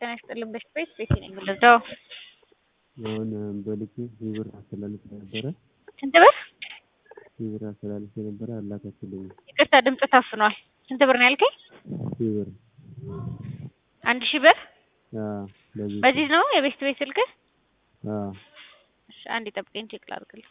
ጤና ይስጥልን በሽት ቤት ቤቴ ነኝ የምልደው አሁን በልኬ ሺህ ብር አስተላልፌ ነበረ ስንት ብር ሺህ ብር አስተላልፌ ነበረ አላከችልኝም። ይቅርታ ድምፅ ታፍኗል ስንት ብር ነው ያልከኝ ሺህ ብር አንድ ሺህ ብር አዎ በዚህ በዚህ ነው የቤስት ቤት ስልክህ አዎ እሺ አንድ ጠብቀኝ ቼክ ላድርግልህ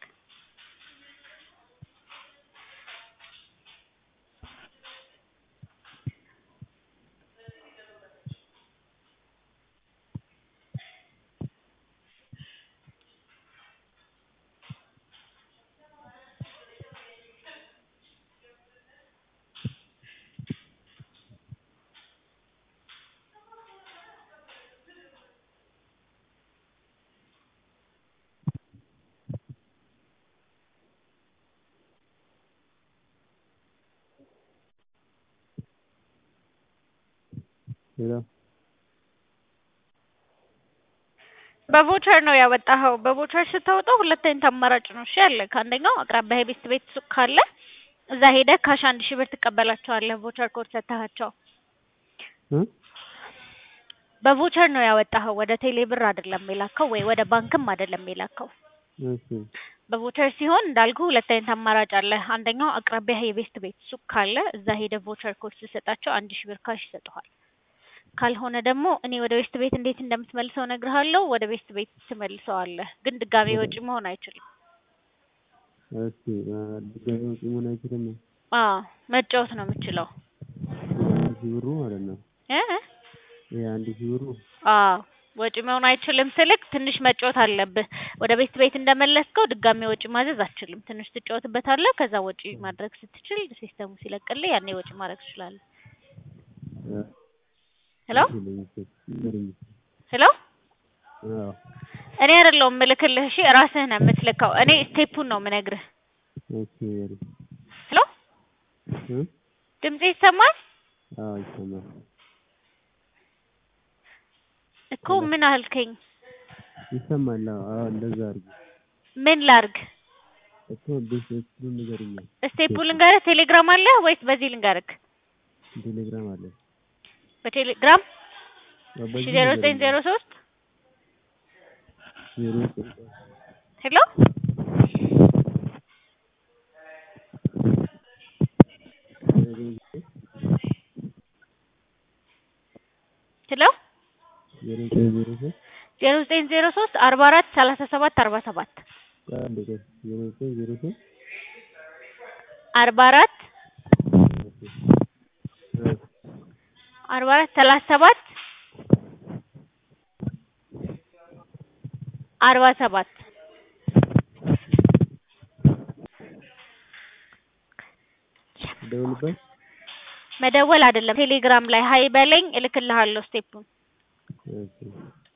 ሄሎ በቮቸር ነው ያወጣኸው በቮቸር ስታወጣው ሁለት አይነት አማራጭ ነው እሺ ያለ ከአንደኛው አቅራቢያ የቤስት ቤት ሱቅ ካለ እዛ ሄደህ ካሽ አንድ ሺህ ብር ትቀበላቸዋለህ ቮቸር ኮድ ሰጥተሃቸው እ በቮቸር ነው ያወጣኸው ወደ ቴሌ ብር አይደለም የላከው ወይ ወደ ባንክም አይደለም የላከው እሺ በቮቸር ሲሆን እንዳልኩ ሁለት አይነት አማራጭ አለ አንደኛው አቅራቢያ የቤስት ቤት ሱቅ ካለ እዛ ሄደህ ቮቸር ኮድ ስትሰጣቸው አንድ ሺህ ብር ካሽ ይሰጡሃል ካልሆነ ደግሞ እኔ ወደ ቤስት ቤት እንዴት እንደምትመልሰው እነግርሃለሁ ወደ ቤስት ቤት ትመልሰዋለህ ግን ድጋሜ ወጪ መሆን አይችልም እሺ ድጋሚ ወጪ መሆን አይችልም አዎ መጫወት ነው የምችለው አንድ ሺህ ብሩ ማለት ነው እ ይሄ አንድ ሺህ ብሩ አዎ ወጪ መሆን አይችልም ስልክ ትንሽ መጫወት አለብህ ወደ ቤት ቤት እንደመለስከው ድጋሜ ወጪ ማዘዝ አትችልም ትንሽ ትጫወትበታለህ ከዛ ወጪ ማድረግ ስትችል ሲስተሙ ሲለቅልህ ያኔ ወጪ ማድረግ ትችላለህ ሄሎ ሄሎ አዎ እኔ አይደለሁም ምልክልህ እሺ ራስህ ነው የምትልከው እኔ ስቴፑን ነው የምነግርህ እሺ በል ሄሎ እ ድምጼ ይሰማል አዎ ይሰማል እኮ ምን አልከኝ ይሰማል አዎ አዎ እንደዛ አድርጊ ምን ላርግ እኮ ቤት እሱን ንገሪኝ ስቴፑ ልንገርህ ቴሌግራም አለ ወይስ በዚህ ልንገርህ ቴሌግራም አለ በቴሌግራም አዎ እሺ በዚህ ዜሮ ዘጠኝ ዜሮ ሶስት ዜሮ ዘጠኝ ሄሎ ሄሎ ዜሮ ዘጠኝ ዜሮ ሶስት ዜሮ ዘጠኝ ዜሮ ሶስት አርባ አራት ሰላሳ ሰባት አርባ ሰባት አንድ ቆይ ዜሮ ዘጠኝ ዜሮ ሶስት አርባ አራት እ አርባ አራት ሰላሳ ሰባት አርባ ሰባት ደውልበት መደወል አይደለም ቴሌግራም ላይ ሀይ በለኝ እልክልሃለሁ ስቴፑን እሺ